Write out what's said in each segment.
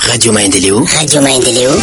Radio Maendeleo. Radio Maendeleo.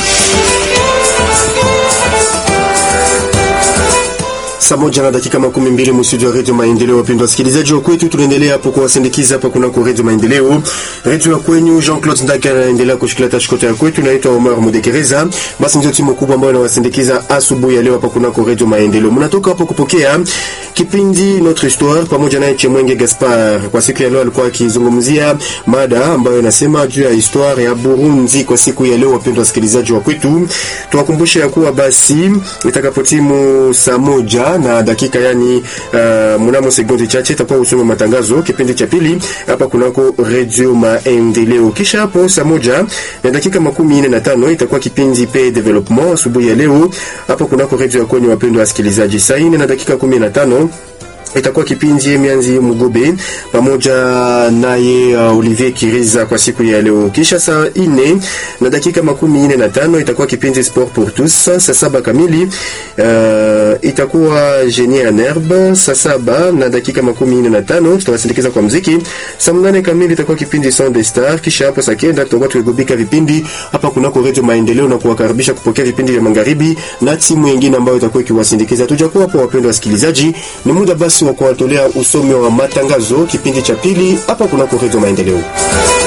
Saa moja na dakika makumi mbili mstudio ya redio Maendeleo. Wapendwa wasikilizaji wa kwetu, tunaendelea hapo kuwasindikiza hapa kunako redio Maendeleo, redio ya kwenyu. Jean Claude Ndaka anaendelea kushikilia tashikota ya kwetu, naitwa Omar Mudekereza. Basi ndio timu kubwa ambayo inawasindikiza asubuhi ya leo hapa kunako redio Maendeleo. Mnatoka hapo kupokea kipindi Notre Histoire pamoja naye Chemwenge Gaspar. Kwa siku ya leo alikuwa akizungumzia mada ambayo inasema juu ya histoire ya Burundi kwa siku ya leo. Wapendwa wasikilizaji wa kwetu, tuwakumbushe ya kuwa basi itakapotimu saa moja na dakika yani, uh, mnamo sekunde chache itakuwa usome matangazo kipindi cha pili hapa kunako Radio Maendeleo. Kisha hapo saa moja na dakika makumi nne na tano itakuwa kipindi pe development asubuhi ya leo hapa kunako radio ya kwenye wapendwa wasikilizaji. Saa nne na dakika kumi na tano itakuwa kipindi Mianzi Mugobe pamoja naye uh, Olivier Kiriza kwa siku ya leo. Kisha saa ine na dakika makumi ine na tano itakuwa kipindi Sport pour tous. Saa saba kamili uh, itakuwa Genie en herbe. Saa saba na dakika makumi ine na tano tutawasindikiza kwa mziki. Saa mnane kamili itakuwa kipindi Son de Star. Kisha hapo saa kenda tutakuwa tukigubika vipindi hapa kunako Radio Maendeleo na kuwakaribisha kupokea vipindi vya magharibi na timu nyingine ambayo itakuwa ikiwasindikiza. Tujakuwa hapo, wapendwa wasikilizaji, ni muda basi wa kuwatolea usome wa matangazo kipindi cha pili hapa kunako Redio Maendeleo.